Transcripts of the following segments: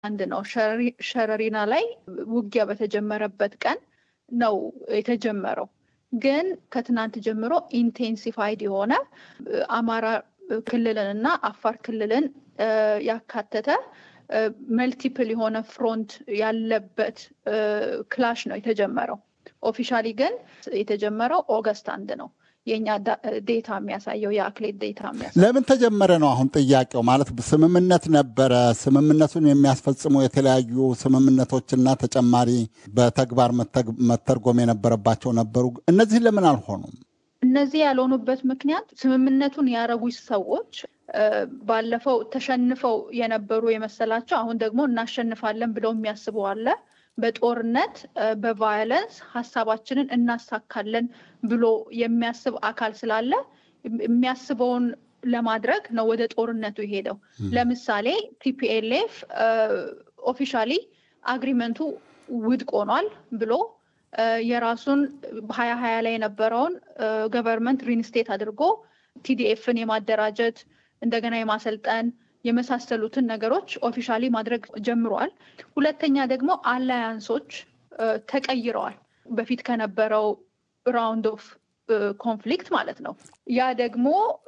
አንድ ነው። ሸረሪና ላይ ውጊያ በተጀመረበት ቀን ነው የተጀመረው። ግን ከትናንት ጀምሮ ኢንቴንሲፋይድ የሆነ አማራ ክልልን እና አፋር ክልልን ያካተተ መልቲፕል የሆነ ፍሮንት ያለበት ክላሽ ነው የተጀመረው። ኦፊሻሊ ግን የተጀመረው ኦገስት አንድ ነው። የኛ ዴታ የሚያሳየው የአክሌት ዴታ የሚያሳየው ለምን ተጀመረ ነው አሁን ጥያቄው። ማለት ስምምነት ነበረ። ስምምነቱን የሚያስፈጽሙ የተለያዩ ስምምነቶችና ተጨማሪ በተግባር መተርጎም የነበረባቸው ነበሩ። እነዚህ ለምን አልሆኑም? እነዚህ ያልሆኑበት ምክንያት ስምምነቱን ያረጉ ሰዎች ባለፈው ተሸንፈው የነበሩ የመሰላቸው አሁን ደግሞ እናሸንፋለን ብለው የሚያስቡ አለ። በጦርነት በቫዮለንስ ሀሳባችንን እናሳካለን ብሎ የሚያስብ አካል ስላለ የሚያስበውን ለማድረግ ነው ወደ ጦርነቱ የሄደው። ለምሳሌ ቲፒኤልኤፍ ኦፊሻሊ አግሪመንቱ ውድቅ ሆኗል ብሎ የራሱን ሀያ ሀያ ላይ የነበረውን ገቨርንመንት ሪንስቴት አድርጎ ቲዲኤፍን የማደራጀት እንደገና የማሰልጠን የመሳሰሉትን ነገሮች ኦፊሻሊ ማድረግ ጀምረዋል። ሁለተኛ ደግሞ አላያንሶች ተቀይረዋል። በፊት ከነበረው ራውንድ ኦፍ ኮንፍሊክት ማለት ነው። ያ ደግሞ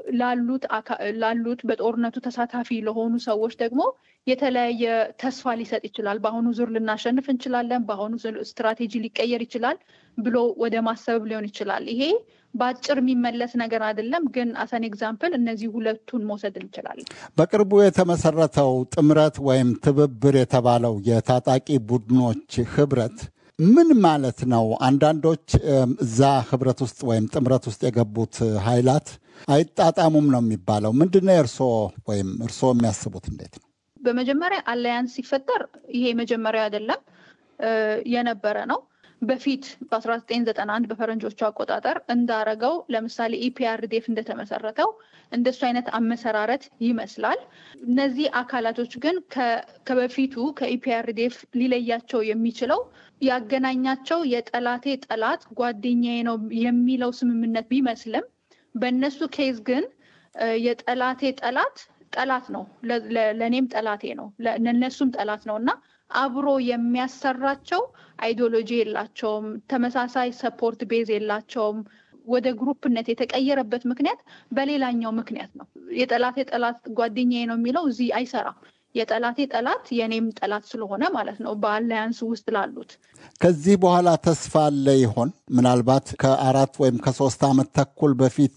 ላሉት በጦርነቱ ተሳታፊ ለሆኑ ሰዎች ደግሞ የተለያየ ተስፋ ሊሰጥ ይችላል። በአሁኑ ዙር ልናሸንፍ እንችላለን፣ በአሁኑ ስትራቴጂ ሊቀየር ይችላል ብሎ ወደ ማሰብ ሊሆን ይችላል። ይሄ በአጭር የሚመለስ ነገር አይደለም፣ ግን አሰን ኤግዛምፕል እነዚህ ሁለቱን መውሰድ እንችላለን። በቅርቡ የተመሰረተው ጥምረት ወይም ትብብር የተባለው የታጣቂ ቡድኖች ህብረት ምን ማለት ነው? አንዳንዶች እዛ ህብረት ውስጥ ወይም ጥምረት ውስጥ የገቡት ኃይላት አይጣጣሙም ነው የሚባለው። ምንድን ነው የእርስዎ ወይም እርስዎ የሚያስቡት እንዴት ነው? በመጀመሪያ አላያንስ ሲፈጠር ይሄ መጀመሪያ አይደለም፣ የነበረ ነው። በፊት በ1991 በፈረንጆቹ አቆጣጠር እንዳረገው ለምሳሌ ኢፒአርዴፍ እንደተመሰረተው እንደሱ አይነት አመሰራረት ይመስላል። እነዚህ አካላቶች ግን ከበፊቱ ከኢፒአርዴፍ ሊለያቸው የሚችለው ያገናኛቸው የጠላቴ ጠላት ጓደኛዬ ነው የሚለው ስምምነት ቢመስልም በእነሱ ኬዝ ግን የጠላቴ ጠላት ጠላት ነው፣ ለእኔም ጠላቴ ነው፣ ለእነሱም ጠላት ነው እና አብሮ የሚያሰራቸው አይዲዮሎጂ የላቸውም። ተመሳሳይ ሰፖርት ቤዝ የላቸውም። ወደ ግሩፕነት የተቀየረበት ምክንያት በሌላኛው ምክንያት ነው። የጠላቴ ጠላት ጓደኛዬ ነው የሚለው እዚህ አይሰራም። የጠላቴ ጠላት የኔም ጠላት ስለሆነ ማለት ነው። በአላያንስ ውስጥ ላሉት ከዚህ በኋላ ተስፋ አለ ይሆን? ምናልባት ከአራት ወይም ከሶስት ዓመት ተኩል በፊት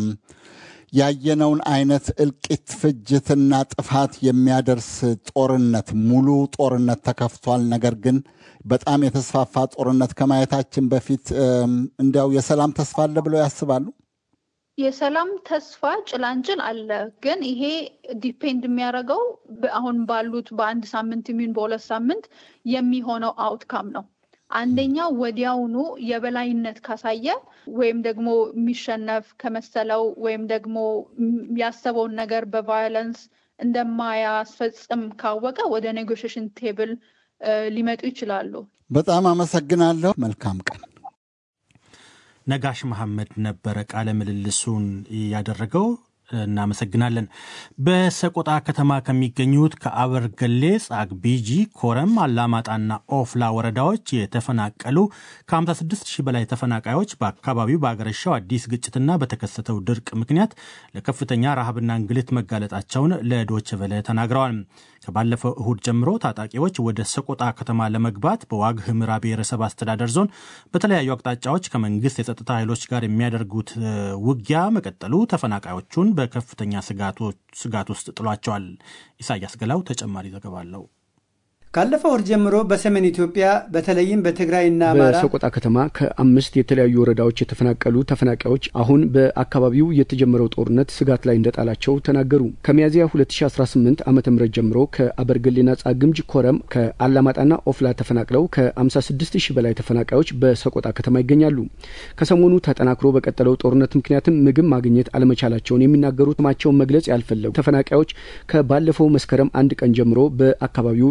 ያየነውን አይነት እልቂት፣ ፍጅትና ጥፋት የሚያደርስ ጦርነት ሙሉ ጦርነት ተከፍቷል። ነገር ግን በጣም የተስፋፋ ጦርነት ከማየታችን በፊት እንዲያው የሰላም ተስፋ አለ ብለው ያስባሉ? የሰላም ተስፋ ጭላንጭል አለ። ግን ይሄ ዲፔንድ የሚያደርገው አሁን ባሉት በአንድ ሳምንት የሚሆን በሁለት ሳምንት የሚሆነው አውትካም ነው። አንደኛው ወዲያውኑ የበላይነት ካሳየ ወይም ደግሞ የሚሸነፍ ከመሰለው ወይም ደግሞ ያሰበውን ነገር በቫዮለንስ እንደማያስፈጽም ካወቀ ወደ ኔጎሽሽን ቴብል ሊመጡ ይችላሉ። በጣም አመሰግናለሁ። መልካም ቀን። ነጋሽ መሐመድ ነበረ ቃለ ምልልሱን ያደረገው። እናመሰግናለን። በሰቆጣ ከተማ ከሚገኙት ከአበርገሌ፣ ጻግቢጂ፣ ኮረም፣ አላማጣና ኦፍላ ወረዳዎች የተፈናቀሉ ከ56 ሺህ በላይ ተፈናቃዮች በአካባቢው በአገረሻው አዲስ ግጭትና በተከሰተው ድርቅ ምክንያት ለከፍተኛ ረሃብና እንግልት መጋለጣቸውን ለዶይቼ ቬለ ተናግረዋል። ከባለፈው እሁድ ጀምሮ ታጣቂዎች ወደ ሰቆጣ ከተማ ለመግባት በዋግ ህምራ ብሔረሰብ አስተዳደር ዞን በተለያዩ አቅጣጫዎች ከመንግስት የጸጥታ ኃይሎች ጋር የሚያደርጉት ውጊያ መቀጠሉ ተፈናቃዮቹን በከፍተኛ ስጋት ውስጥ ጥሏቸዋል። ኢሳያስ ገላው ተጨማሪ ዘገባ አለው። ካለፈው ወር ጀምሮ በሰሜን ኢትዮጵያ በተለይም በትግራይና አማራ በሰቆጣ ከተማ ከአምስት የተለያዩ ወረዳዎች የተፈናቀሉ ተፈናቃዮች አሁን በአካባቢው የተጀመረው ጦርነት ስጋት ላይ እንደጣላቸው ተናገሩ። ከሚያዝያ 2018 ዓ ም ጀምሮ ከአበርገሌና ጻግምጅ፣ ኮረም፣ ከአላማጣና ኦፍላ ተፈናቅለው ከ56 ሺህ በላይ ተፈናቃዮች በሰቆጣ ከተማ ይገኛሉ። ከሰሞኑ ተጠናክሮ በቀጠለው ጦርነት ምክንያትም ምግብ ማግኘት አለመቻላቸውን የሚናገሩ ስማቸውን መግለጽ ያልፈለጉ ተፈናቃዮች ከባለፈው መስከረም አንድ ቀን ጀምሮ በአካባቢው ጦርነት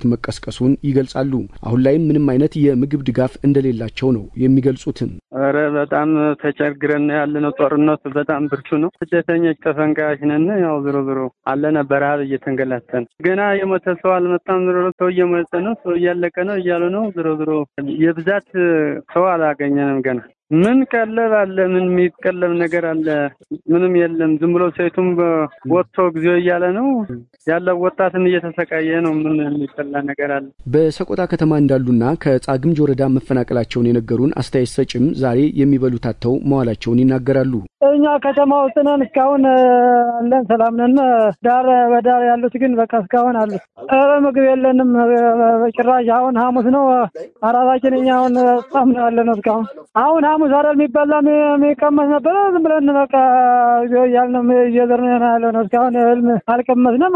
ጦርነት መቀስቀሱን ይገልጻሉ። አሁን ላይም ምንም አይነት የምግብ ድጋፍ እንደሌላቸው ነው የሚገልጹትም። ኧረ በጣም ተቸግረን ያለ ነው። ጦርነቱ በጣም ብርቱ ነው። ስደተኞች ተፈንቃዮች ነን። ያው ዞሮ ዞሮ አለነ በረሀብ እየተንገላተን ገና የሞተ ሰው አልመጣም። ዞሮ ሰው እየሞተ ነው፣ ሰው እያለቀ ነው እያሉ ነው። ዞሮ ዞሮ የብዛት ሰው አላገኘንም ገና ምን ቀለብ አለ? ምን የሚቀለብ ነገር አለ? ምንም የለም። ዝም ብሎ ሴቱም ወጥቶ ጊዜው እያለ ነው ያለው። ወጣትም እየተሰቃየ ነው። ምን የሚበላ ነገር አለ? በሰቆጣ ከተማ እንዳሉና ከጻግምጅ ወረዳ መፈናቀላቸውን የነገሩን አስተያየት ሰጭም ዛሬ የሚበሉት አጥተው መዋላቸውን ይናገራሉ። እኛ ከተማ ውስጥ ነን፣ እስካሁን አለን፣ ሰላም ነን። ዳር በዳር ያሉት ግን በቃ እስካሁን አሉ። ኧረ ምግብ የለንም ጭራሽ። አሁን ሐሙስ ነው አራታችን። እኛ አሁን ጻም ነው ያለ ነው እስካሁን አሁን ሐሙስ አይደል የሚበላ የሚቀመስ ነበረ። ዝም ብለን በቃ እያልን እየዘርን ያለ ነው። እስካሁን እህል አልቀመስንም።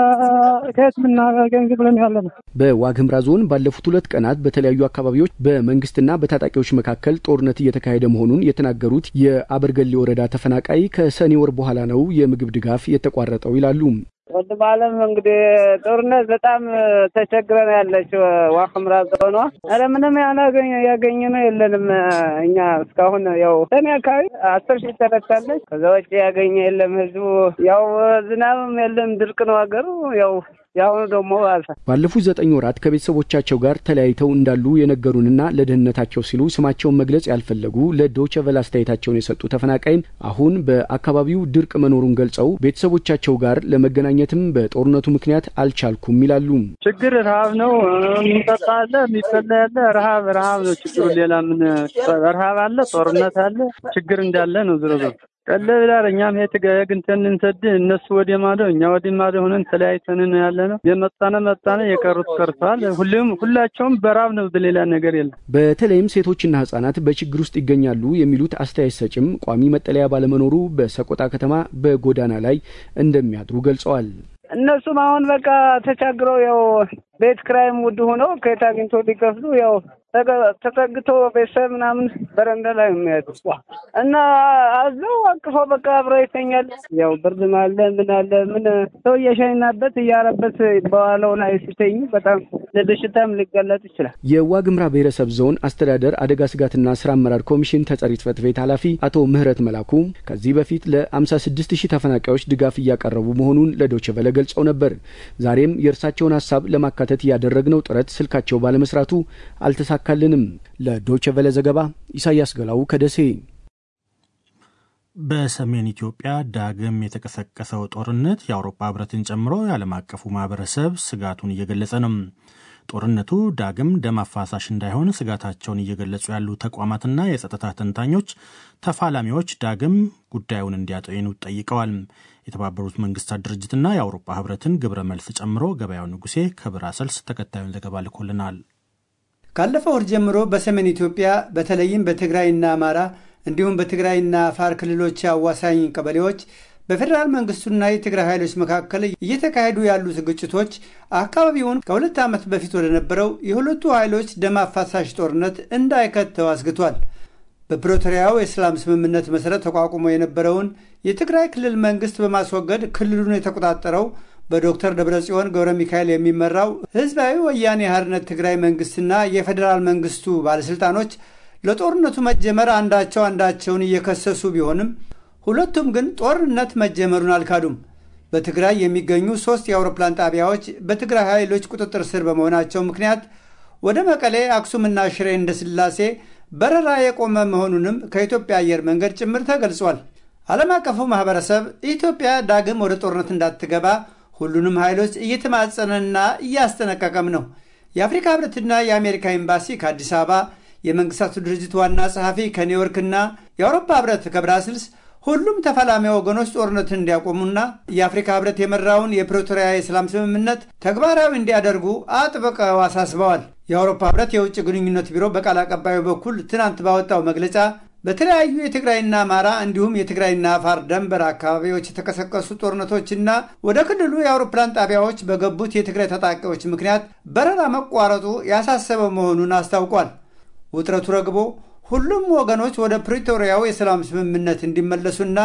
ከየት ምናገኝ ብለን ያለ ነው። በዋግምራ ዞን ባለፉት ሁለት ቀናት በተለያዩ አካባቢዎች በመንግስትና በታጣቂዎች መካከል ጦርነት እየተካሄደ መሆኑን የተናገሩት የአበርገሌ ወረዳ ተፈናቃይ ከሰኔ ወር በኋላ ነው የምግብ ድጋፍ የተቋረጠው ይላሉ። ወንድም አለም እንግዲህ ጦርነት በጣም ተቸግረን ያለችው ዋክምራ ዞኗ ኧረ ምንም ያላገኘ ያገኘ ነው የለንም። እኛ እስካሁን ያው ሰኔ አካባቢ አስር ሺህ ተረታለች። ከዛ ውጭ ያገኘ የለም። ህዝቡ ያው ዝናብም የለም፣ ድርቅ ነው ሀገሩ ያው የአሁኑ ደግሞ አልፈ ባለፉት ዘጠኝ ወራት ከቤተሰቦቻቸው ጋር ተለያይተው እንዳሉ የነገሩንና ለደህንነታቸው ሲሉ ስማቸውን መግለጽ ያልፈለጉ ለዶቸ ቨለ አስተያየታቸውን የሰጡ ተፈናቃይም አሁን በአካባቢው ድርቅ መኖሩን ገልጸው ቤተሰቦቻቸው ጋር ለመገናኘትም በጦርነቱ ምክንያት አልቻልኩም ይላሉ። ችግር ረሀብ ነው። የሚጠጣ አለ፣ የሚበላ ያለ ረሀብ ረሀብ ነው ችግሩ። ሌላ ምን ረሀብ አለ፣ ጦርነት አለ፣ ችግር እንዳለ ነው ዝሮ ዝሮ ቀለብ ይላል። እኛም ሄት ገግንተን እንሰድ እነሱ ወደ ማዶ እኛ ወደ ማዶ ሆነን ተለያይተን ነው ያለ ነው። የመጣነ መጣነ የቀሩት ቀርተዋል። ሁሉም ሁላቸውም በራብ ነው፣ ሌላ ነገር የለም። በተለይም ሴቶችና ህጻናት በችግር ውስጥ ይገኛሉ የሚሉት አስተያየት ሰጭም ቋሚ መጠለያ ባለመኖሩ በሰቆጣ ከተማ በጎዳና ላይ እንደሚያድሩ ገልጸዋል። እነሱም አሁን በቃ ተቻግረው ያው ቤት ክራይም ውድ ሆነው ከየት አግኝቶ ሊከፍሉ ያው ተጠግቶ ቤተሰብ ምናምን በረንዳ ላይ የሚያዱ እና አዘው አቅፎ በቃ አብረው ይተኛል። ያው ብርድም አለ ምን አለ ምን ሰው እየሸናበት እያረበት በዋለው ላይ ሲተኙ በጣም ለበሽታም ሊጋለጥ ይችላል። የዋግምራ ብሔረሰብ ዞን አስተዳደር አደጋ ስጋትና ስራ አመራር ኮሚሽን ተጠሪ ጽሕፈት ቤት ኃላፊ አቶ ምህረት መላኩ ከዚህ በፊት ለ56 ሺህ ተፈናቃዮች ድጋፍ እያቀረቡ መሆኑን ለዶይቼ ቬለ ገልጸው ነበር። ዛሬም የእርሳቸውን ሀሳብ ለማካተት ያደረግነው ጥረት ስልካቸው ባለመስራቱ አልተሳካልንም። ለዶይቼ ቬለ ዘገባ ኢሳያስ ገላው ከደሴ። በሰሜን ኢትዮጵያ ዳግም የተቀሰቀሰው ጦርነት የአውሮፓ ሕብረትን ጨምሮ የዓለም አቀፉ ማህበረሰብ ስጋቱን እየገለጸ ነው። ጦርነቱ ዳግም ደም አፋሳሽ እንዳይሆን ስጋታቸውን እየገለጹ ያሉ ተቋማትና የጸጥታ ተንታኞች ተፋላሚዎች ዳግም ጉዳዩን እንዲያጤኑ ጠይቀዋል። የተባበሩት መንግስታት ድርጅትና የአውሮፓ ሕብረትን ግብረ መልስ ጨምሮ ገበያው ንጉሴ ከብራሰልስ ተከታዩን ዘገባ ልኮልናል። ካለፈው ወር ጀምሮ በሰሜን ኢትዮጵያ በተለይም በትግራይና አማራ እንዲሁም በትግራይና አፋር ክልሎች አዋሳኝ ቀበሌዎች በፌዴራል መንግስቱና የትግራይ ኃይሎች መካከል እየተካሄዱ ያሉት ግጭቶች አካባቢውን ከሁለት ዓመት በፊት ወደ ነበረው የሁለቱ ኃይሎች ደም አፋሳሽ ጦርነት እንዳይከተው አስግቷል። በፕሪቶሪያው የሰላም ስምምነት መሠረት ተቋቁሞ የነበረውን የትግራይ ክልል መንግስት በማስወገድ ክልሉን የተቆጣጠረው በዶክተር ደብረጽዮን ገብረ ሚካኤል የሚመራው ህዝባዊ ወያኔ ሓርነት ትግራይ መንግስትና የፌዴራል መንግስቱ ባለሥልጣኖች ለጦርነቱ መጀመር አንዳቸው አንዳቸውን እየከሰሱ ቢሆንም ሁለቱም ግን ጦርነት መጀመሩን አልካዱም። በትግራይ የሚገኙ ሦስት የአውሮፕላን ጣቢያዎች በትግራይ ኃይሎች ቁጥጥር ስር በመሆናቸው ምክንያት ወደ መቀሌ፣ አክሱምና ሽሬ እንደ ስላሴ በረራ የቆመ መሆኑንም ከኢትዮጵያ አየር መንገድ ጭምር ተገልጿል። ዓለም አቀፉ ማኅበረሰብ ኢትዮጵያ ዳግም ወደ ጦርነት እንዳትገባ ሁሉንም ኃይሎች እየተማጸነና እያስጠነቀቀም ነው። የአፍሪካ ህብረትና የአሜሪካ ኤምባሲ ከአዲስ አበባ፣ የመንግስታቱ ድርጅት ዋና ጸሐፊ ከኒውዮርክና የአውሮፓ ህብረት ከብራስልስ ሁሉም ተፋላሚ ወገኖች ጦርነትን እንዲያቆሙና የአፍሪካ ህብረት የመራውን የፕሪቶሪያ የሰላም ስምምነት ተግባራዊ እንዲያደርጉ አጥብቀው አሳስበዋል። የአውሮፓ ህብረት የውጭ ግንኙነት ቢሮ በቃል አቀባዩ በኩል ትናንት ባወጣው መግለጫ በተለያዩ የትግራይና አማራ እንዲሁም የትግራይና አፋር ደንበር አካባቢዎች የተቀሰቀሱ ጦርነቶችና ወደ ክልሉ የአውሮፕላን ጣቢያዎች በገቡት የትግራይ ታጣቂዎች ምክንያት በረራ መቋረጡ ያሳሰበ መሆኑን አስታውቋል። ውጥረቱ ረግቦ ሁሉም ወገኖች ወደ ፕሪቶሪያው የሰላም ስምምነት እንዲመለሱና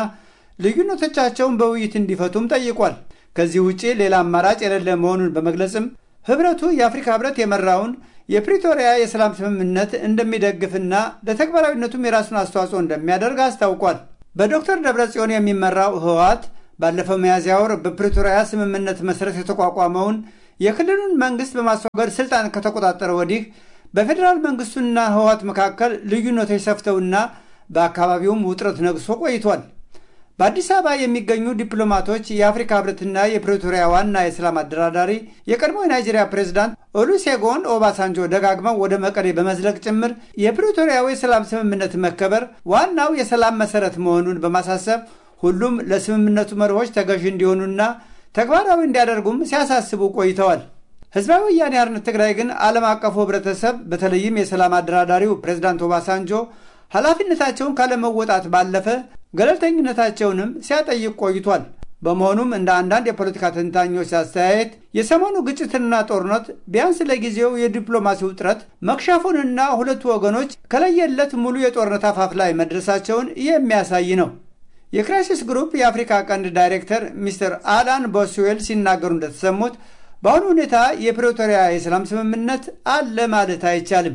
ልዩነቶቻቸውን በውይይት እንዲፈቱም ጠይቋል። ከዚህ ውጭ ሌላ አማራጭ የሌለ መሆኑን በመግለጽም ህብረቱ የአፍሪካ ህብረት የመራውን የፕሪቶሪያ የሰላም ስምምነት እንደሚደግፍና ለተግባራዊነቱም የራሱን አስተዋጽኦ እንደሚያደርግ አስታውቋል። በዶክተር ደብረጽዮን የሚመራው ህወሓት ባለፈው ሚያዝያ ወር በፕሪቶሪያ ስምምነት መሰረት የተቋቋመውን የክልሉን መንግስት በማስወገድ ስልጣን ከተቆጣጠረ ወዲህ በፌዴራል መንግስቱና ህወሓት መካከል ልዩነቶች ሰፍተውና በአካባቢውም ውጥረት ነግሶ ቆይቷል። በአዲስ አበባ የሚገኙ ዲፕሎማቶች የአፍሪካ ህብረትና የፕሪቶሪያ ዋና የሰላም አደራዳሪ የቀድሞ የናይጄሪያ ፕሬዚዳንት ኦሉሴጎን ኦባሳንጆ ደጋግመው ወደ መቀሌ በመዝለቅ ጭምር የፕሪቶሪያው የሰላም ስምምነት መከበር ዋናው የሰላም መሰረት መሆኑን በማሳሰብ ሁሉም ለስምምነቱ መርሆች ተገዥ እንዲሆኑና ተግባራዊ እንዲያደርጉም ሲያሳስቡ ቆይተዋል። ህዝባዊ ወያኔ ሓርነት ትግራይ ግን ዓለም አቀፉ ህብረተሰብ በተለይም የሰላም አደራዳሪው ፕሬዚዳንት ኦባሳንጆ ኃላፊነታቸውን ካለመወጣት ባለፈ ገለልተኝነታቸውንም ሲያጠይቅ ቆይቷል። በመሆኑም እንደ አንዳንድ የፖለቲካ ተንታኞች አስተያየት የሰሞኑ ግጭትና ጦርነት ቢያንስ ለጊዜው የዲፕሎማሲው ጥረት መክሸፉንና ሁለቱ ወገኖች ከለየለት ሙሉ የጦርነት አፋፍ ላይ መድረሳቸውን የሚያሳይ ነው። የክራይሲስ ግሩፕ የአፍሪካ ቀንድ ዳይሬክተር ሚስተር አላን ቦስዌል ሲናገሩ እንደተሰሙት በአሁኑ ሁኔታ የፕሪቶሪያ የሰላም ስምምነት አለ ማለት አይቻልም።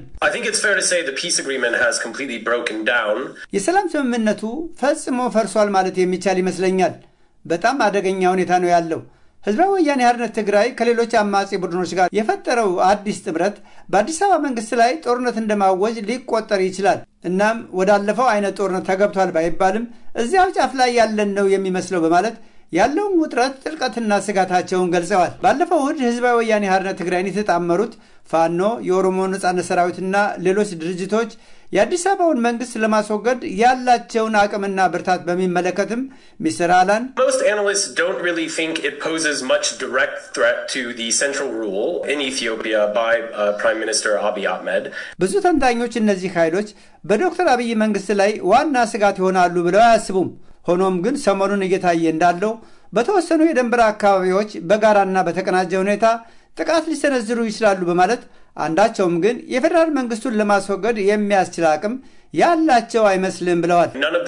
የሰላም ስምምነቱ ፈጽሞ ፈርሷል ማለት የሚቻል ይመስለኛል። በጣም አደገኛ ሁኔታ ነው ያለው። ህዝባዊ ወያኔ ሓርነት ትግራይ ከሌሎች አማጺ ቡድኖች ጋር የፈጠረው አዲስ ጥምረት በአዲስ አበባ መንግስት ላይ ጦርነት እንደማወጅ ሊቆጠር ይችላል። እናም ወዳለፈው አይነት ጦርነት ተገብቷል ባይባልም እዚያው ጫፍ ላይ ያለን ነው የሚመስለው በማለት ያለውን ውጥረት ጥልቀትና ስጋታቸውን ገልጸዋል። ባለፈው እሁድ ህዝባዊ ወያኔ ሓርነት ትግራይን የተጣመሩት ፋኖ፣ የኦሮሞ ነጻነት ሰራዊትና ሌሎች ድርጅቶች የአዲስ አበባውን መንግስት ለማስወገድ ያላቸውን አቅምና ብርታት በሚመለከትም ሚስተር አላን ብዙ ተንታኞች እነዚህ ኃይሎች በዶክተር አብይ መንግስት ላይ ዋና ስጋት ይሆናሉ ብለው አያስቡም። ሆኖም ግን ሰሞኑን እየታየ እንዳለው በተወሰኑ የድንበር አካባቢዎች በጋራና በተቀናጀ ሁኔታ ጥቃት ሊሰነዝሩ ይችላሉ በማለት አንዳቸውም ግን የፌዴራል መንግስቱን ለማስወገድ የሚያስችል አቅም ያላቸው አይመስልም ብለዋል።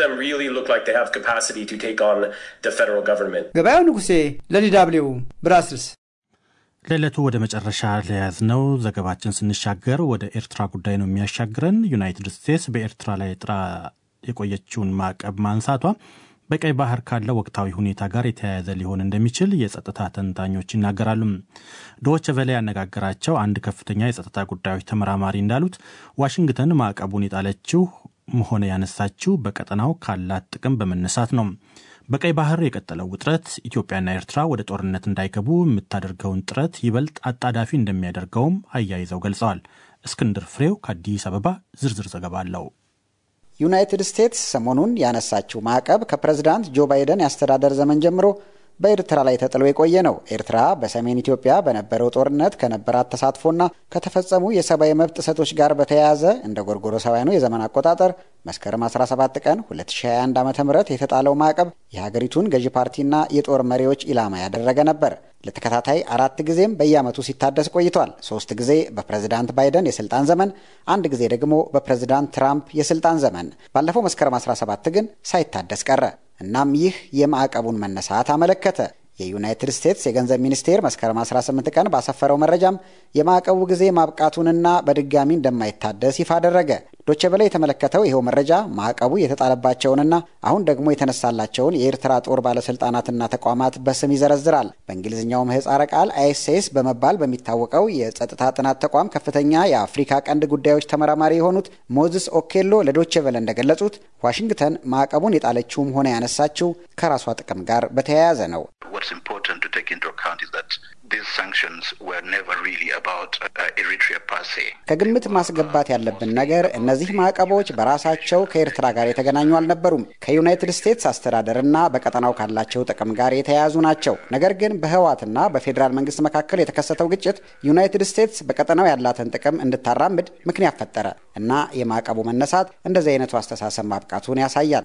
ገበያው ንጉሴ ለዲ ደብልዩ ብራስልስ። ለዕለቱ ወደ መጨረሻ ለያዝነው ዘገባችን ስንሻገር ወደ ኤርትራ ጉዳይ ነው የሚያሻግረን። ዩናይትድ ስቴትስ በኤርትራ ላይ ጥራ የቆየችውን ማዕቀብ ማንሳቷ በቀይ ባህር ካለው ወቅታዊ ሁኔታ ጋር የተያያዘ ሊሆን እንደሚችል የጸጥታ ተንታኞች ይናገራሉ። ዶች ቨለ ያነጋገራቸው አንድ ከፍተኛ የጸጥታ ጉዳዮች ተመራማሪ እንዳሉት ዋሽንግተን ማዕቀቡን የጣለችው ሆነ ያነሳችው በቀጠናው ካላት ጥቅም በመነሳት ነው። በቀይ ባህር የቀጠለው ውጥረት ኢትዮጵያና ኤርትራ ወደ ጦርነት እንዳይገቡ የምታደርገውን ጥረት ይበልጥ አጣዳፊ እንደሚያደርገውም አያይዘው ገልጸዋል። እስክንድር ፍሬው ከአዲስ አበባ ዝርዝር ዘገባ አለው። ዩናይትድ ስቴትስ ሰሞኑን ያነሳችው ማዕቀብ ከፕሬዝዳንት ጆ ባይደን የአስተዳደር ዘመን ጀምሮ በኤርትራ ላይ ተጥሎ የቆየ ነው። ኤርትራ በሰሜን ኢትዮጵያ በነበረው ጦርነት ከነበራት ተሳትፎና ከተፈጸሙ የሰብአዊ መብት ጥሰቶች ጋር በተያያዘ እንደ ጎርጎሮሳውያኑ የዘመን አቆጣጠር መስከረም 17 ቀን 2021 ዓ ም የተጣለው ማዕቀብ የሀገሪቱን ገዢ ፓርቲና የጦር መሪዎች ኢላማ ያደረገ ነበር። ለተከታታይ አራት ጊዜም በየዓመቱ ሲታደስ ቆይቷል። ሶስት ጊዜ በፕሬዝዳንት ባይደን የስልጣን ዘመን፣ አንድ ጊዜ ደግሞ በፕሬዝዳንት ትራምፕ የስልጣን ዘመን። ባለፈው መስከረም 17 ግን ሳይታደስ ቀረ። እናም ይህ የማዕቀቡን መነሳት አመለከተ። የዩናይትድ ስቴትስ የገንዘብ ሚኒስቴር መስከረም 18 ቀን ባሰፈረው መረጃም የማዕቀቡ ጊዜ ማብቃቱንና በድጋሚ እንደማይታደስ ይፋ አደረገ። ዶቼ ቬለ የተመለከተው ይኸው መረጃ ማዕቀቡ የተጣለባቸውንና አሁን ደግሞ የተነሳላቸውን የኤርትራ ጦር ባለስልጣናትና ተቋማት በስም ይዘረዝራል። በእንግሊዝኛው ምህጻረ ቃል አይኤስኤስ በመባል በሚታወቀው የጸጥታ ጥናት ተቋም ከፍተኛ የአፍሪካ ቀንድ ጉዳዮች ተመራማሪ የሆኑት ሞዝስ ኦኬሎ ለዶቼ ቬለ እንደገለጹት ዋሽንግተን ማዕቀቡን የጣለችውም ሆነ ያነሳችው ከራሷ ጥቅም ጋር በተያያዘ ነው። ከግምት ማስገባት ያለብን ነገር እነዚህ ማዕቀቦች በራሳቸው ከኤርትራ ጋር የተገናኙ አልነበሩም። ከዩናይትድ ስቴትስ አስተዳደርና በቀጠናው ካላቸው ጥቅም ጋር የተያያዙ ናቸው። ነገር ግን በህወሓትና በፌዴራል መንግስት መካከል የተከሰተው ግጭት ዩናይትድ ስቴትስ በቀጠናው ያላትን ጥቅም እንድታራምድ ምክንያት ፈጠረ እና የማዕቀቡ መነሳት እንደዚህ አይነቱ አስተሳሰብ ማብቃቱን ያሳያል።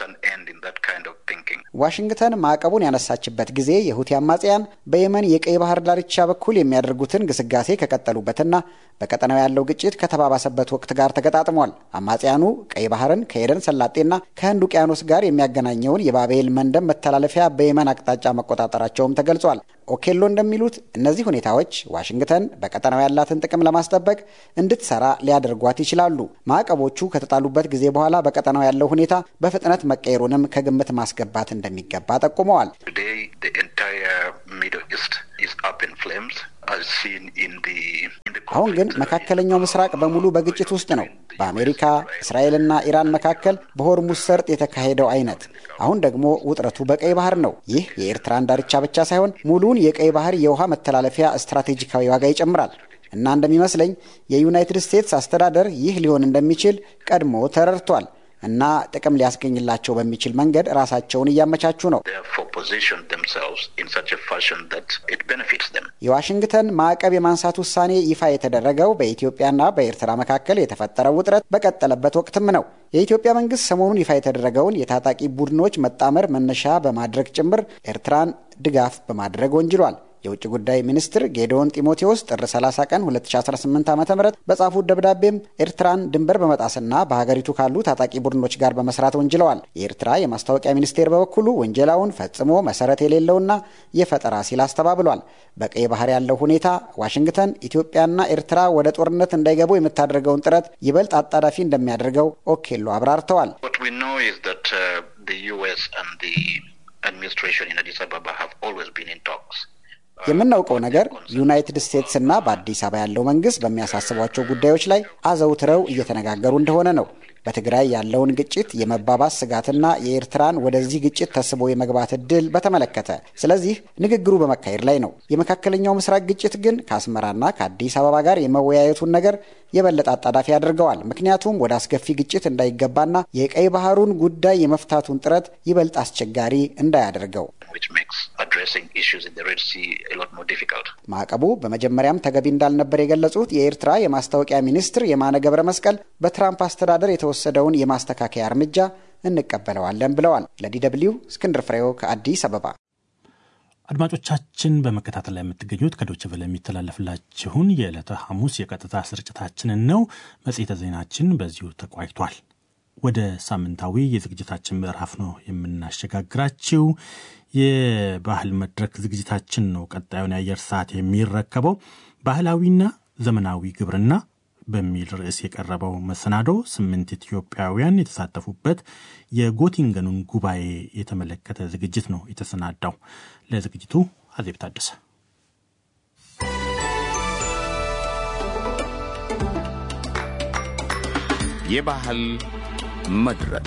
ዋሽንግተን ማዕቀቡን ያነሳችበት ጊዜ የሁቲ አማጽያን በየመን የቀይ ባህር ዳርቻ በኩል የሚያደርጉትን ግስጋሴ ከቀጠሉበትና በቀጠናው ያለው ግጭት ከተባባሰበት ወቅት ጋር ተገጣጥሟል። አማጽያኑ ቀይ ባህርን ከኤደን ሰላጤና ከህንድ ውቅያኖስ ጋር የሚያገናኘውን የባቤል መንደብ መተላለፊያ በየመን አቅጣጫ መቆጣጠራቸውም ተገልጿል። ኦኬሎ እንደሚሉት እነዚህ ሁኔታዎች ዋሽንግተን በቀጠናው ያላትን ጥቅም ለማስጠበቅ እንድትሰራ ሊያደርጓት ይችላሉ። ማዕቀቦቹ ከተጣሉበት ጊዜ በኋላ በቀጠናው ያለው ሁኔታ በፍጥነት መቀየሩንም ከግምት ማስገባት እንደሚገባ ጠቁመዋል። አሁን ግን መካከለኛው ምስራቅ በሙሉ በግጭት ውስጥ ነው። በአሜሪካ እስራኤልና ኢራን መካከል በሆርሙዝ ሰርጥ የተካሄደው አይነት አሁን ደግሞ ውጥረቱ በቀይ ባህር ነው። ይህ የኤርትራን ዳርቻ ብቻ ሳይሆን ሙሉውን የቀይ ባህር የውሃ መተላለፊያ ስትራቴጂካዊ ዋጋ ይጨምራል እና እንደሚመስለኝ የዩናይትድ ስቴትስ አስተዳደር ይህ ሊሆን እንደሚችል ቀድሞ ተረድቷል እና ጥቅም ሊያስገኝላቸው በሚችል መንገድ ራሳቸውን እያመቻቹ ነው። የዋሽንግተን ማዕቀብ የማንሳት ውሳኔ ይፋ የተደረገው በኢትዮጵያና በኤርትራ መካከል የተፈጠረው ውጥረት በቀጠለበት ወቅትም ነው። የኢትዮጵያ መንግስት ሰሞኑን ይፋ የተደረገውን የታጣቂ ቡድኖች መጣመር መነሻ በማድረግ ጭምር ኤርትራን ድጋፍ በማድረግ ወንጅሏል። የውጭ ጉዳይ ሚኒስትር ጌዲዮን ጢሞቴዎስ ጥር 30 ቀን 2018 ዓ ም በጻፉት ደብዳቤም ኤርትራን ድንበር በመጣስና በሀገሪቱ ካሉ ታጣቂ ቡድኖች ጋር በመስራት ወንጅለዋል። የኤርትራ የማስታወቂያ ሚኒስቴር በበኩሉ ወንጀላውን ፈጽሞ መሰረት የሌለውና የፈጠራ ሲል አስተባብሏል። በቀይ ባህር ያለው ሁኔታ ዋሽንግተን ኢትዮጵያና ኤርትራ ወደ ጦርነት እንዳይገቡ የምታደርገውን ጥረት ይበልጥ አጣዳፊ እንደሚያደርገው ኦኬሎ አብራርተዋል። የምናውቀው ነገር ዩናይትድ ስቴትስና በአዲስ አበባ ያለው መንግስት በሚያሳስቧቸው ጉዳዮች ላይ አዘውትረው እየተነጋገሩ እንደሆነ ነው። በትግራይ ያለውን ግጭት የመባባስ ስጋትና የኤርትራን ወደዚህ ግጭት ተስቦ የመግባት እድል በተመለከተ። ስለዚህ ንግግሩ በመካሄድ ላይ ነው። የመካከለኛው ምስራቅ ግጭት ግን ከአስመራና ከአዲስ አበባ ጋር የመወያየቱን ነገር የበለጠ አጣዳፊ ያደርገዋል። ምክንያቱም ወደ አስከፊ ግጭት እንዳይገባና የቀይ ባህሩን ጉዳይ የመፍታቱን ጥረት ይበልጥ አስቸጋሪ እንዳያደርገው ማዕቀቡ በመጀመሪያም ተገቢ እንዳልነበር የገለጹት የኤርትራ የማስታወቂያ ሚኒስትር የማነ ገብረ መስቀል በትራምፕ አስተዳደር የተወሰደውን የማስተካከያ እርምጃ እንቀበለዋለን ብለዋል። ለዲ ደብልዩ እስክንድር ፍሬው ከአዲስ አበባ። አድማጮቻችን በመከታተል ላይ የምትገኙት ከዶች ቨለ የሚተላለፍላችሁን የዕለተ ሐሙስ የቀጥታ ስርጭታችንን ነው። መጽሔተ ዜናችን በዚሁ ተቋጭቷል። ወደ ሳምንታዊ የዝግጅታችን ምዕራፍ ነው የምናሸጋግራችው። የባህል መድረክ ዝግጅታችን ነው ቀጣዩን የአየር ሰዓት የሚረከበው። ባህላዊና ዘመናዊ ግብርና በሚል ርዕስ የቀረበው መሰናዶ ስምንት ኢትዮጵያውያን የተሳተፉበት የጎቲንገኑን ጉባኤ የተመለከተ ዝግጅት ነው የተሰናዳው። ለዝግጅቱ አዜብ ታደሰ የባህል መድረክ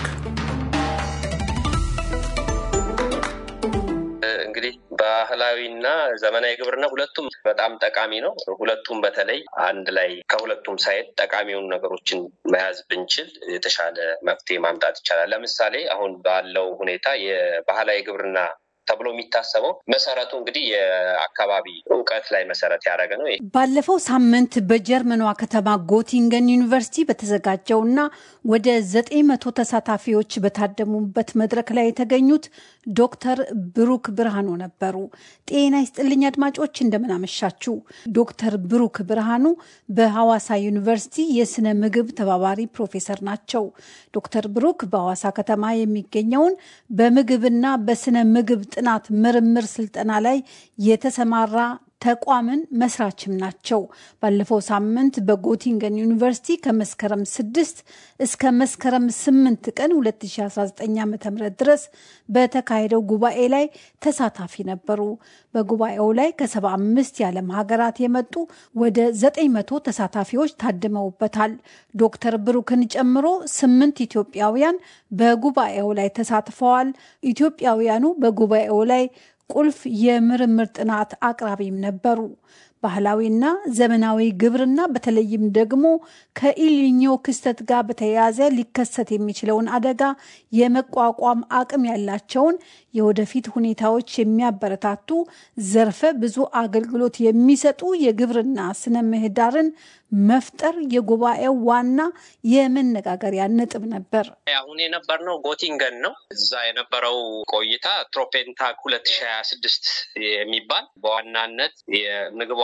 እንግዲህ ባህላዊና ዘመናዊ ግብርና ሁለቱም በጣም ጠቃሚ ነው። ሁለቱም በተለይ አንድ ላይ ከሁለቱም ሳይድ ጠቃሚውን ነገሮችን መያዝ ብንችል የተሻለ መፍትሄ ማምጣት ይቻላል። ለምሳሌ አሁን ባለው ሁኔታ የባህላዊ ግብርና ተብሎ የሚታሰበው መሰረቱ እንግዲህ የአካባቢ እውቀት ላይ መሰረት ያደረገ ነው። ባለፈው ሳምንት በጀርመኗ ከተማ ጎቲንገን ዩኒቨርሲቲ በተዘጋጀውና ወደ ዘጠኝ መቶ ተሳታፊዎች በታደሙበት መድረክ ላይ የተገኙት ዶክተር ብሩክ ብርሃኑ ነበሩ። ጤና ይስጥልኝ አድማጮች፣ እንደምናመሻችሁ። ዶክተር ብሩክ ብርሃኑ በሐዋሳ ዩኒቨርሲቲ የስነ ምግብ ተባባሪ ፕሮፌሰር ናቸው። ዶክተር ብሩክ በሐዋሳ ከተማ የሚገኘውን በምግብና በስነ ምግብ ጥናት ምርምር ስልጠና ላይ የተሰማራ ተቋምን መስራችም ናቸው። ባለፈው ሳምንት በጎቲንገን ዩኒቨርሲቲ ከመስከረም ስድስት እስከ መስከረም ስምንት ቀን 2019 ዓ ም ድረስ በተካሄደው ጉባኤ ላይ ተሳታፊ ነበሩ። በጉባኤው ላይ ከሰባ አምስት የዓለም ሀገራት የመጡ ወደ ዘጠኝ መቶ ተሳታፊዎች ታድመውበታል። ዶክተር ብሩክን ጨምሮ ስምንት ኢትዮጵያውያን በጉባኤው ላይ ተሳትፈዋል። ኢትዮጵያውያኑ በጉባኤው ላይ ቁልፍ የምርምር ጥናት አቅራቢም ነበሩ። ባህላዊና ዘመናዊ ግብርና በተለይም ደግሞ ከኢሊኞ ክስተት ጋር በተያያዘ ሊከሰት የሚችለውን አደጋ የመቋቋም አቅም ያላቸውን የወደፊት ሁኔታዎች የሚያበረታቱ ዘርፈ ብዙ አገልግሎት የሚሰጡ የግብርና ስነ ምህዳርን መፍጠር የጉባኤው ዋና የመነጋገሪያ ነጥብ ነበር። አሁን የነበርነው ጎቲንገን ነው። እዛ የነበረው ቆይታ ትሮፔንታክ ሁለት ሺ ሀያ ስድስት የሚባል በዋናነት የምግብ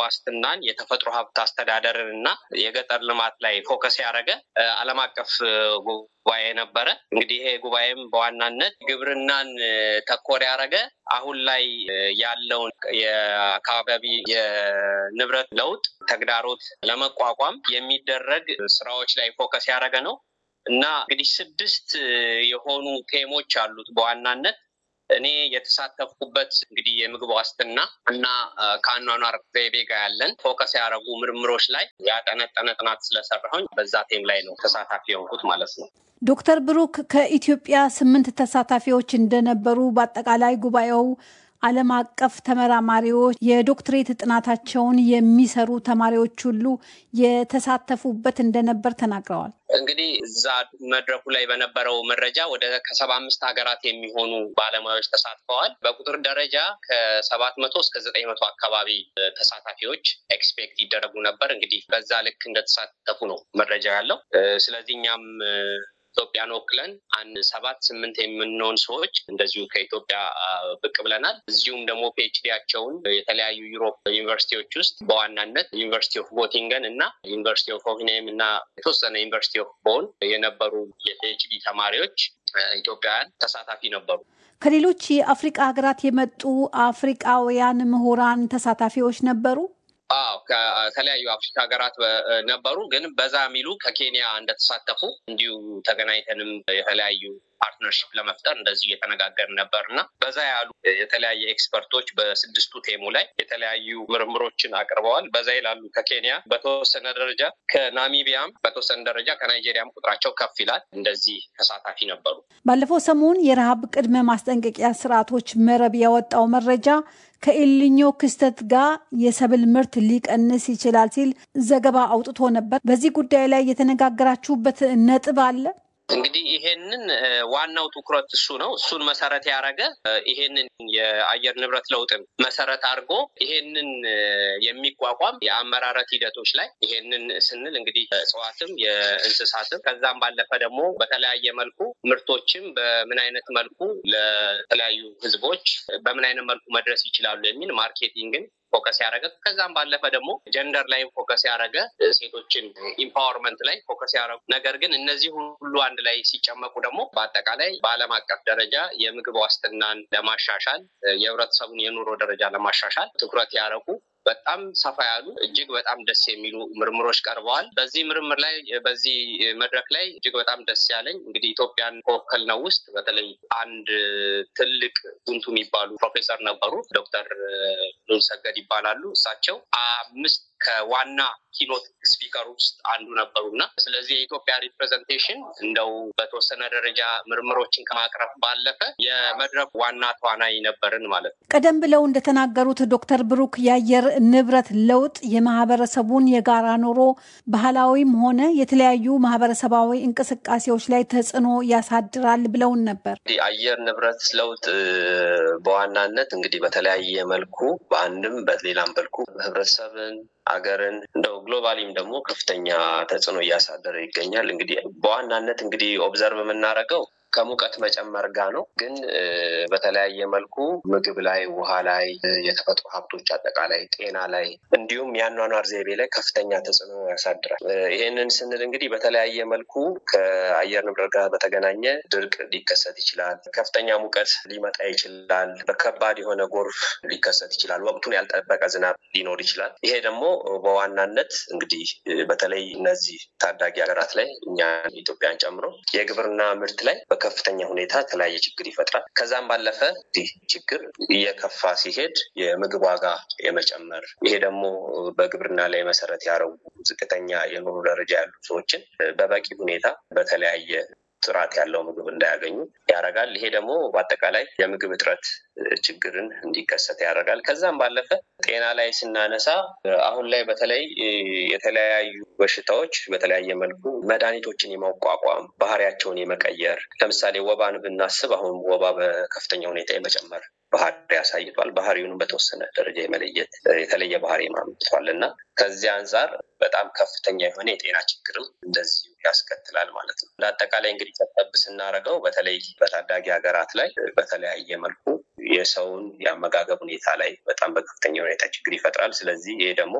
ዋስትናን፣ የተፈጥሮ ሀብት አስተዳደርን እና የገጠር ልማት ላይ ፎከስ ያደረገ ዓለም አቀፍ ጉባኤ ነበረ። እንግዲህ ይሄ ጉባኤም በዋናነት ግብርናን ተኮር ያደረገ አሁን ላይ ያለውን የአካባቢ የንብረት ለውጥ ተግዳሮት ለመቋቋም የሚደረግ ስራዎች ላይ ፎከስ ያደረገ ነው እና እንግዲህ ስድስት የሆኑ ቴሞች አሉት በዋናነት እኔ የተሳተፍኩበት እንግዲህ የምግብ ዋስትና እና ከአኗኗር ዘይቤ ጋር ያለን ፎከስ ያደረጉ ምርምሮች ላይ ያጠነጠነ ጥናት ስለሰራሁኝ በዛ ቴም ላይ ነው ተሳታፊ የሆንኩት ማለት ነው። ዶክተር ብሩክ ከኢትዮጵያ ስምንት ተሳታፊዎች እንደነበሩ በአጠቃላይ ጉባኤው ዓለም አቀፍ ተመራማሪዎች የዶክትሬት ጥናታቸውን የሚሰሩ ተማሪዎች ሁሉ የተሳተፉበት እንደነበር ተናግረዋል። እንግዲህ እዛ መድረኩ ላይ በነበረው መረጃ ወደ ከሰባ አምስት ሀገራት የሚሆኑ ባለሙያዎች ተሳትፈዋል። በቁጥር ደረጃ ከሰባት መቶ እስከ ዘጠኝ መቶ አካባቢ ተሳታፊዎች ኤክስፔክት ይደረጉ ነበር። እንግዲህ በዛ ልክ እንደተሳተፉ ነው መረጃ ያለው። ስለዚህ እኛም ኢትዮጵያን ወክለን አንድ ሰባት ስምንት የምንሆን ሰዎች እንደዚሁ ከኢትዮጵያ ብቅ ብለናል። እዚሁም ደግሞ ፒኤችዲያቸውን የተለያዩ ዩሮፕ ዩኒቨርሲቲዎች ውስጥ በዋናነት ዩኒቨርሲቲ ኦፍ ጎቲንገን እና ዩኒቨርሲቲ ኦፍ ሆፍንሄም እና የተወሰነ ዩኒቨርሲቲ ኦፍ ቦን የነበሩ የፒኤችዲ ተማሪዎች ኢትዮጵያውያን ተሳታፊ ነበሩ። ከሌሎች የአፍሪቃ ሀገራት የመጡ አፍሪቃውያን ምሁራን ተሳታፊዎች ነበሩ። አዎ ከተለያዩ አፍሪካ ሀገራት ነበሩ፣ ግን በዛ የሚሉ ከኬንያ እንደተሳተፉ እንዲሁ ተገናኝተንም የተለያዩ ፓርትነርሽፕ ለመፍጠር እንደዚሁ እየተነጋገርን ነበር እና በዛ ያሉ የተለያየ ኤክስፐርቶች በስድስቱ ቴሙ ላይ የተለያዩ ምርምሮችን አቅርበዋል። በዛ ይላሉ ከኬንያ በተወሰነ ደረጃ ከናሚቢያም በተወሰነ ደረጃ ከናይጄሪያም ቁጥራቸው ከፍ ይላል። እንደዚህ ተሳታፊ ነበሩ። ባለፈው ሰሞን የረሃብ ቅድመ ማስጠንቀቂያ ስርዓቶች መረብ ያወጣው መረጃ ከኤልኒኞ ክስተት ጋር የሰብል ምርት ሊቀንስ ይችላል ሲል ዘገባ አውጥቶ ነበር። በዚህ ጉዳይ ላይ የተነጋገራችሁበት ነጥብ አለ? እንግዲህ ይሄንን ዋናው ትኩረት እሱ ነው። እሱን መሰረት ያደረገ ይሄንን የአየር ንብረት ለውጥን መሰረት አድርጎ ይሄንን የሚቋቋም የአመራረት ሂደቶች ላይ ይሄንን ስንል እንግዲህ እጽዋትም የእንስሳትም ከዛም ባለፈ ደግሞ በተለያየ መልኩ ምርቶችም በምን አይነት መልኩ ለተለያዩ ሕዝቦች በምን አይነት መልኩ መድረስ ይችላሉ የሚል ማርኬቲንግን ፎከስ ያደረገ ከዛም ባለፈ ደግሞ ጀንደር ላይ ፎከስ ያደረገ ሴቶችን ኢምፓወርመንት ላይ ፎከስ ያደረጉ ነገር ግን እነዚህ ሁሉ አንድ ላይ ሲጨመቁ ደግሞ በአጠቃላይ በዓለም አቀፍ ደረጃ የምግብ ዋስትናን ለማሻሻል የህብረተሰቡን የኑሮ ደረጃ ለማሻሻል ትኩረት ያደረጉ በጣም ሰፋ ያሉ እጅግ በጣም ደስ የሚሉ ምርምሮች ቀርበዋል። በዚህ ምርምር ላይ በዚህ መድረክ ላይ እጅግ በጣም ደስ ያለኝ እንግዲህ ኢትዮጵያን ከወከል ነው ውስጥ በተለይ አንድ ትልቅ ቡንቱ የሚባሉ ፕሮፌሰር ነበሩ። ዶክተር ሉልሰገድ ይባላሉ። እሳቸው አምስት ከዋና ኪኖት ስፒከር ውስጥ አንዱ ነበሩ እና ስለዚህ የኢትዮጵያ ሪፕሬዘንቴሽን እንደው በተወሰነ ደረጃ ምርምሮችን ከማቅረብ ባለፈ የመድረኩ ዋና ተዋናይ ነበርን ማለት ነው። ቀደም ብለው እንደተናገሩት ዶክተር ብሩክ የአየር ንብረት ለውጥ የማህበረሰቡን የጋራ ኑሮ ባህላዊም ሆነ የተለያዩ ማህበረሰባዊ እንቅስቃሴዎች ላይ ተጽዕኖ ያሳድራል ብለውን ነበር። አየር ንብረት ለውጥ በዋናነት እንግዲህ በተለያየ መልኩ በአንድም በሌላም መልኩ ህብረተሰብን አገርን እንደው ግሎባሊም ደግሞ ከፍተኛ ተጽዕኖ እያሳደረ ይገኛል። እንግዲህ በዋናነት እንግዲህ ኦብዘርቭ የምናደርገው ከሙቀት መጨመር ጋር ነው። ግን በተለያየ መልኩ ምግብ ላይ፣ ውሃ ላይ፣ የተፈጥሮ ሀብቶች አጠቃላይ ጤና ላይ እንዲሁም የአኗኗር ዘይቤ ላይ ከፍተኛ ተጽዕኖ ያሳድራል። ይሄንን ስንል እንግዲህ በተለያየ መልኩ ከአየር ንብረት ጋር በተገናኘ ድርቅ ሊከሰት ይችላል። ከፍተኛ ሙቀት ሊመጣ ይችላል። በከባድ የሆነ ጎርፍ ሊከሰት ይችላል። ወቅቱን ያልጠበቀ ዝናብ ሊኖር ይችላል። ይሄ ደግሞ በዋናነት እንግዲህ በተለይ እነዚህ ታዳጊ ሀገራት ላይ እኛ ኢትዮጵያን ጨምሮ የግብርና ምርት ላይ በከፍተኛ ሁኔታ የተለያየ ችግር ይፈጥራል። ከዛም ባለፈ ይህ ችግር እየከፋ ሲሄድ የምግብ ዋጋ የመጨመር ይሄ ደግሞ በግብርና ላይ መሰረት ያደረጉ ዝቅተኛ የኑሮ ደረጃ ያሉ ሰዎችን በበቂ ሁኔታ በተለያየ ጥራት ያለው ምግብ እንዳያገኙ ያደርጋል። ይሄ ደግሞ በአጠቃላይ የምግብ እጥረት ችግርን እንዲከሰት ያደርጋል። ከዛም ባለፈ ጤና ላይ ስናነሳ አሁን ላይ በተለይ የተለያዩ በሽታዎች በተለያየ መልኩ መድኃኒቶችን የማቋቋም ባህሪያቸውን የመቀየር ለምሳሌ ወባን ብናስብ አሁን ወባ በከፍተኛ ሁኔታ የመጨመር ባህሪ ያሳይቷል። ባህሪውንም በተወሰነ ደረጃ የመለየት የተለየ ባህሪ ማምጥቷል እና ከዚህ አንጻር በጣም ከፍተኛ የሆነ የጤና ችግርም እንደዚሁ ያስከትላል ማለት ነው። እንደ አጠቃላይ እንግዲህ ጠብ ስናደርገው በተለይ በታዳጊ ሀገራት ላይ በተለያየ መልኩ የሰውን የአመጋገብ ሁኔታ ላይ በጣም በከፍተኛ ሁኔታ ችግር ይፈጥራል። ስለዚህ ይሄ ደግሞ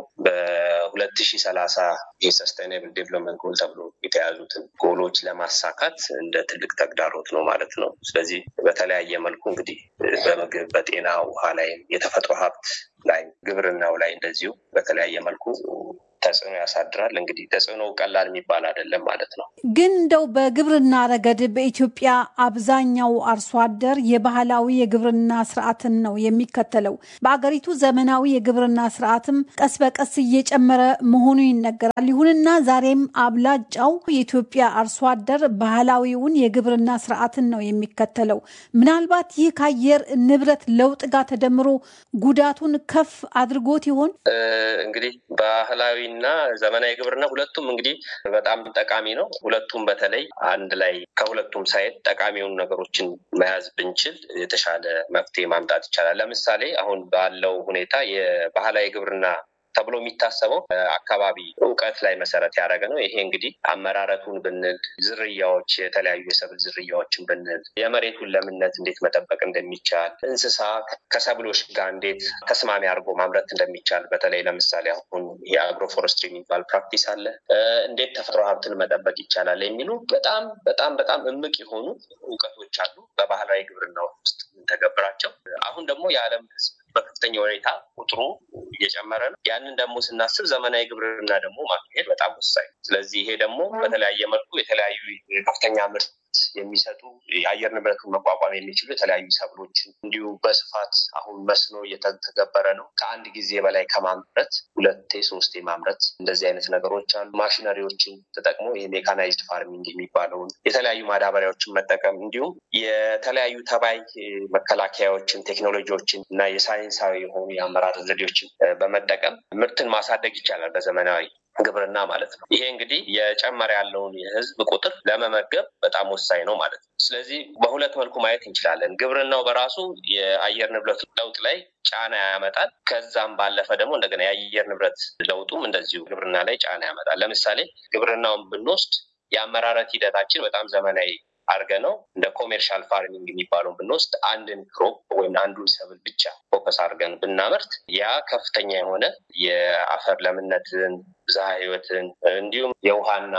በሁለት ሺ ሰላሳ የሰስቴናብል ዴቨሎፕመንት ጎል ተብሎ የተያዙትን ጎሎች ለማሳካት እንደ ትልቅ ተግዳሮት ነው ማለት ነው። ስለዚህ በተለያየ መልኩ እንግዲህ በምግብ፣ በጤና፣ ውሃ ላይ፣ የተፈጥሮ ሀብት ላይ፣ ግብርናው ላይ እንደዚሁ በተለያየ መልኩ ተጽዕኖ ያሳድራል። እንግዲህ ተጽዕኖ ቀላል የሚባል አይደለም ማለት ነው። ግን እንደው በግብርና ረገድ በኢትዮጵያ አብዛኛው አርሶ አደር የባህላዊ የግብርና ስርዓትን ነው የሚከተለው። በአገሪቱ ዘመናዊ የግብርና ስርዓትም ቀስ በቀስ እየጨመረ መሆኑ ይነገራል። ይሁንና ዛሬም አብላጫው የኢትዮጵያ አርሶ አደር ባህላዊውን የግብርና ስርዓትን ነው የሚከተለው። ምናልባት ይህ ከአየር ንብረት ለውጥ ጋር ተደምሮ ጉዳቱን ከፍ አድርጎት ይሆን? እንግዲህ ባህላዊ እና ዘመናዊ ግብርና ሁለቱም እንግዲህ በጣም ጠቃሚ ነው። ሁለቱም በተለይ አንድ ላይ ከሁለቱም ሳይድ ጠቃሚ የሆኑ ነገሮችን መያዝ ብንችል የተሻለ መፍትሄ ማምጣት ይቻላል። ለምሳሌ አሁን ባለው ሁኔታ የባህላዊ ግብርና ተብሎ የሚታሰበው አካባቢ እውቀት ላይ መሰረት ያደረገ ነው። ይሄ እንግዲህ አመራረቱን ብንል፣ ዝርያዎች፣ የተለያዩ የሰብል ዝርያዎችን ብንል፣ የመሬቱን ለምነት እንዴት መጠበቅ እንደሚቻል፣ እንስሳ ከሰብሎች ጋር እንዴት ተስማሚ አድርጎ ማምረት እንደሚቻል፣ በተለይ ለምሳሌ አሁን የአግሮ ፎረስትሪ የሚባል ፕራክቲስ አለ። እንዴት ተፈጥሮ ሀብትን መጠበቅ ይቻላል የሚሉ በጣም በጣም በጣም እምቅ የሆኑ እውቀቶች አሉ በባህላዊ ግብርና ውስጥ የምንተገብራቸው። አሁን ደግሞ የዓለም ሕዝብ በከፍተኛ ሁኔታ ቁጥሩ እየጨመረ ነው። ያንን ደግሞ ስናስብ ዘመናዊ ግብርና ደግሞ ማካሄድ በጣም ወሳኝ። ስለዚህ ይሄ ደግሞ በተለያየ መልኩ የተለያዩ ከፍተኛ ምርት የሚሰጡ የአየር ንብረቱን መቋቋም የሚችሉ የተለያዩ ሰብሎችን እንዲሁ በስፋት አሁን መስኖ እየተገበረ ነው። ከአንድ ጊዜ በላይ ከማምረት ሁለቴ ሶስቴ ማምረት እንደዚህ አይነት ነገሮች አሉ። ማሽነሪዎችን ተጠቅሞ የሜካናይዝድ ፋርሚንግ የሚባለውን የተለያዩ ማዳበሪያዎችን መጠቀም እንዲሁም የተለያዩ ተባይ መከላከያዎችን፣ ቴክኖሎጂዎችን እና የሳይንሳዊ የሆኑ የአመራር ዘዴዎችን በመጠቀም ምርትን ማሳደግ ይቻላል በዘመናዊ ግብርና ማለት ነው። ይሄ እንግዲህ የጨመረ ያለውን የህዝብ ቁጥር ለመመገብ በጣም ወሳኝ ነው ማለት ነው። ስለዚህ በሁለት መልኩ ማየት እንችላለን። ግብርናው በራሱ የአየር ንብረት ለውጥ ላይ ጫና ያመጣል። ከዛም ባለፈ ደግሞ እንደገና የአየር ንብረት ለውጡም እንደዚሁ ግብርና ላይ ጫና ያመጣል። ለምሳሌ ግብርናውን ብንወስድ የአመራረት ሂደታችን በጣም ዘመናዊ አድርገ ነው እንደ ኮሜርሻል ፋርሚንግ የሚባለውን ብንወስድ አንድን ክሮፕ ወይም አንዱን ሰብል ብቻ ፎከስ አድርገን ብናመርት ያ ከፍተኛ የሆነ የአፈር ለምነትን ብዝሃ ህይወትን እንዲሁም የውሃና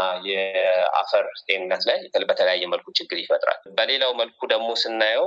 የአፈር ጤንነት ላይ በተለያየ መልኩ ችግር ይፈጥራል። በሌላው መልኩ ደግሞ ስናየው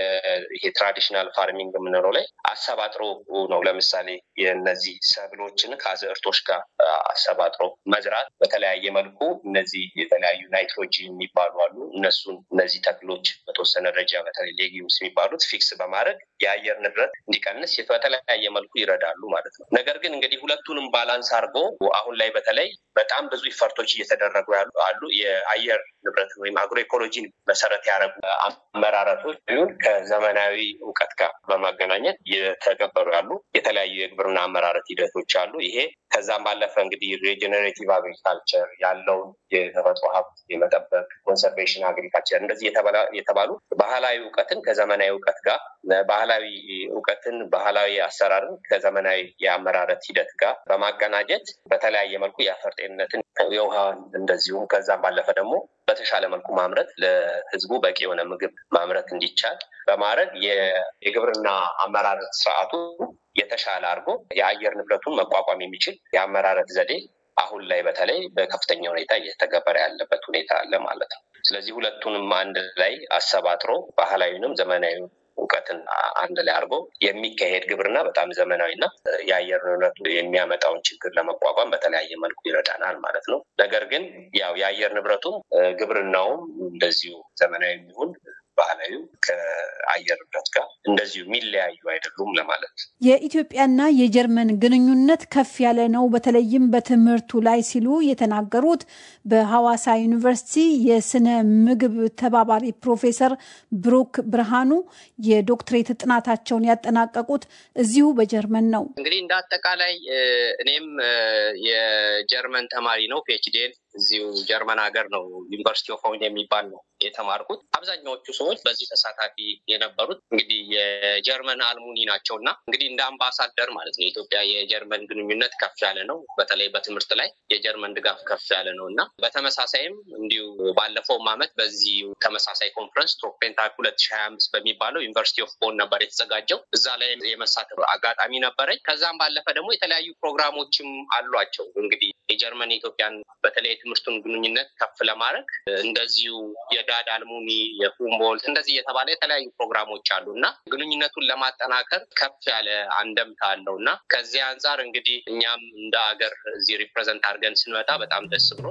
ይሄ ትራዲሽናል ፋርሚንግ የምንለው ላይ አሰባጥሮ ነው። ለምሳሌ የነዚህ ሰብሎችን ከአዝዕርቶች ጋር አሰባጥሮ መዝራት በተለያየ መልኩ እነዚህ የተለያዩ ናይትሮጂን የሚባሉ አሉ። እነሱን እነዚህ ተክሎች በተወሰነ ደረጃ በተለይ ሌጊዩምስ የሚባሉት ፊክስ በማድረግ የአየር ንብረት እንዲቀንስ በተለያየ መልኩ ይረዳሉ ማለት ነው። ነገር ግን እንግዲህ ሁለቱንም ባላንስ አድርጎ አሁን ላይ በተለይ በጣም ብዙ ኢፈርቶች እየተደረጉ ያሉ አሉ። የአየር ንብረት ወይም አግሮ ኢኮሎጂን መሰረት ያደረጉ አመራረቶች ይሁን ከዘመናዊ እውቀት ጋር በማገናኘት እየተገበሩ ያሉ የተለያዩ የግብርና አመራረት ሂደቶች አሉ። ይሄ ከዛም ባለፈ እንግዲህ ሪጀኔሬቲቭ አግሪካልቸር ያለውን የተፈጥሮ ሀብት የመጠበቅ ኮንሰርቬሽን አግሪካልቸር እንደዚህ የተባሉ ባህላዊ እውቀትን ከዘመናዊ እውቀት ጋር ባህላዊ እውቀትን ባህላዊ አሰራርን ከዘመናዊ የአመራረት ሂደት ጋር በማቀናጀት በተለያየ መልኩ የአፈር ጤንነትን የውሃን እንደዚሁም ከዛም ባለፈ ደግሞ በተሻለ መልኩ ማምረት ለሕዝቡ በቂ የሆነ ምግብ ማምረት እንዲቻል በማድረግ የግብርና አመራረት ስርዓቱ የተሻለ አድርጎ የአየር ንብረቱን መቋቋም የሚችል የአመራረት ዘዴ አሁን ላይ በተለይ በከፍተኛ ሁኔታ እየተገበረ ያለበት ሁኔታ አለ ማለት ነው። ስለዚህ ሁለቱንም አንድ ላይ አሰባጥሮ ባህላዊንም ዘመናዊ እውቀትን አንድ ላይ አድርጎ የሚካሄድ ግብርና በጣም ዘመናዊና የአየር ንብረቱ የሚያመጣውን ችግር ለመቋቋም በተለያየ መልኩ ይረዳናል ማለት ነው። ነገር ግን ያው የአየር ንብረቱም ግብርናውም እንደዚሁ ዘመናዊ የሚሆን ባህላዊ ከአየር ንብረት ጋር እንደዚሁ የሚለያዩ አይደሉም ለማለት ነው። የኢትዮጵያና የጀርመን ግንኙነት ከፍ ያለ ነው፣ በተለይም በትምህርቱ ላይ ሲሉ የተናገሩት በሐዋሳ ዩኒቨርሲቲ የስነ ምግብ ተባባሪ ፕሮፌሰር ብሩክ ብርሃኑ የዶክትሬት ጥናታቸውን ያጠናቀቁት እዚሁ በጀርመን ነው። እንግዲህ እንደ አጠቃላይ እኔም የጀርመን ተማሪ ነው ፒኤችዲን እዚሁ ጀርመን ሀገር ነው ዩኒቨርሲቲ ኦፍ ሆን የሚባል ነው የተማርኩት። አብዛኛዎቹ ሰዎች በዚህ ተሳታፊ የነበሩት እንግዲህ የጀርመን አልሙኒ ናቸው እና እንግዲህ እንደ አምባሳደር ማለት ነው የኢትዮጵያ የጀርመን ግንኙነት ከፍ ያለ ነው። በተለይ በትምህርት ላይ የጀርመን ድጋፍ ከፍ ያለ ነው እና በተመሳሳይም እንዲሁ ባለፈውም ዓመት በዚህ ተመሳሳይ ኮንፈረንስ ቶፔንታክ ሁለት ሺህ ሀያ አምስት በሚባለው ዩኒቨርሲቲ ኦፍ ቦን ነበር የተዘጋጀው። እዛ ላይ የመሳተፍ አጋጣሚ ነበረኝ። ከዛም ባለፈ ደግሞ የተለያዩ ፕሮግራሞችም አሏቸው። እንግዲህ የጀርመን የኢትዮጵያን በተለይ የትምህርቱን ግንኙነት ከፍ ለማድረግ እንደዚሁ የዳድ አልሙኒ፣ የሁምቦልት እንደዚህ እየተባለ የተለያዩ ፕሮግራሞች አሉ እና ግንኙነቱን ለማጠናከር ከፍ ያለ አንደምታ አለው እና ከዚህ አንጻር እንግዲህ እኛም እንደ ሀገር እዚህ ሪፕሬዘንት አድርገን ስንመጣ በጣም ደስ ብሎ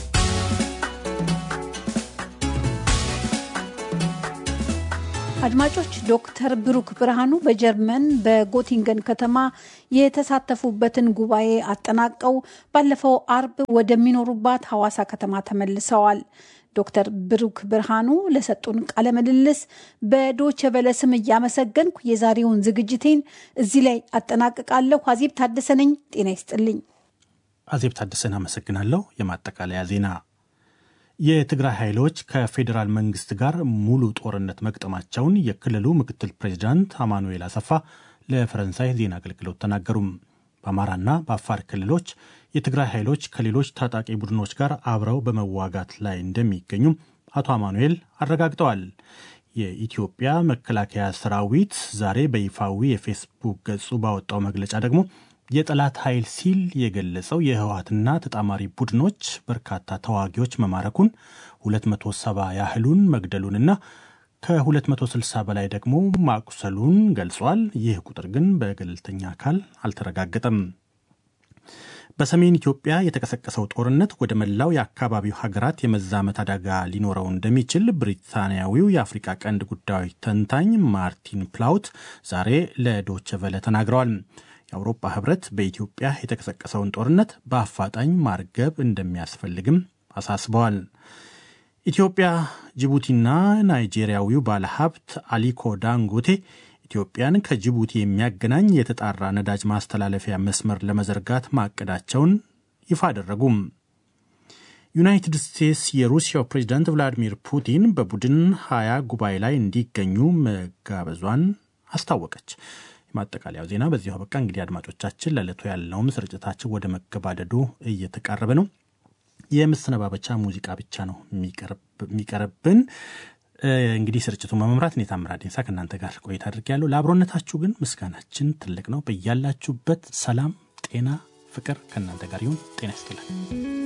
አድማጮች ዶክተር ብሩክ ብርሃኑ በጀርመን በጎቲንገን ከተማ የተሳተፉበትን ጉባኤ አጠናቀው ባለፈው አርብ ወደሚኖሩባት ሐዋሳ ከተማ ተመልሰዋል። ዶክተር ብሩክ ብርሃኑ ለሰጡን ቃለ ምልልስ በዶቸ በለ ስም እያመሰገንኩ የዛሬውን ዝግጅቴን እዚህ ላይ አጠናቅቃለሁ። አዜብ ታደሰ ነኝ። ጤና ይስጥልኝ። አዜብ ታደሰን አመሰግናለሁ። የማጠቃለያ ዜና የትግራይ ኃይሎች ከፌዴራል መንግስት ጋር ሙሉ ጦርነት መግጠማቸውን የክልሉ ምክትል ፕሬዚዳንት አማኑኤል አሰፋ ለፈረንሳይ ዜና አገልግሎት ተናገሩም። በአማራና በአፋር ክልሎች የትግራይ ኃይሎች ከሌሎች ታጣቂ ቡድኖች ጋር አብረው በመዋጋት ላይ እንደሚገኙም አቶ አማኑኤል አረጋግጠዋል። የኢትዮጵያ መከላከያ ሰራዊት ዛሬ በይፋዊ የፌስቡክ ገጹ ባወጣው መግለጫ ደግሞ የጠላት ኃይል ሲል የገለጸው የህወሀትና ተጣማሪ ቡድኖች በርካታ ተዋጊዎች መማረኩን 270 ያህሉን መግደሉንና ከ260 በላይ ደግሞ ማቁሰሉን ገልጿል። ይህ ቁጥር ግን በገለልተኛ አካል አልተረጋገጠም። በሰሜን ኢትዮጵያ የተቀሰቀሰው ጦርነት ወደ መላው የአካባቢው ሀገራት የመዛመት አደጋ ሊኖረው እንደሚችል ብሪታንያዊው የአፍሪቃ ቀንድ ጉዳዮች ተንታኝ ማርቲን ፕላውት ዛሬ ለዶቸ ቨለ ተናግረዋል። የአውሮፓ ህብረት በኢትዮጵያ የተቀሰቀሰውን ጦርነት በአፋጣኝ ማርገብ እንደሚያስፈልግም አሳስበዋል። ኢትዮጵያ፣ ጅቡቲና ናይጄሪያዊው ባለሀብት አሊኮ ዳንጎቴ ኢትዮጵያን ከጅቡቲ የሚያገናኝ የተጣራ ነዳጅ ማስተላለፊያ መስመር ለመዘርጋት ማቀዳቸውን ይፋ አደረጉም። ዩናይትድ ስቴትስ የሩሲያው ፕሬዚዳንት ቭላዲሚር ፑቲን በቡድን ሀያ ጉባኤ ላይ እንዲገኙ መጋበዟን አስታወቀች። የማጠቃለያው ዜና በዚሁ አበቃ። እንግዲህ አድማጮቻችን ለዕለቱ ያለውም ስርጭታችን ወደ መገባደዱ እየተቃረበ ነው። የመሰነባበቻ ሙዚቃ ብቻ ነው የሚቀርብን። እንግዲህ ስርጭቱን በመምራት እኔ ታምራት ዴንሳ ከእናንተ ጋር ቆይታ አድርጌያለሁ። ለአብሮነታችሁ ግን ምስጋናችን ትልቅ ነው። በያላችሁበት ሰላም፣ ጤና፣ ፍቅር ከእናንተ ጋር ይሁን። ጤና ይስጥልን።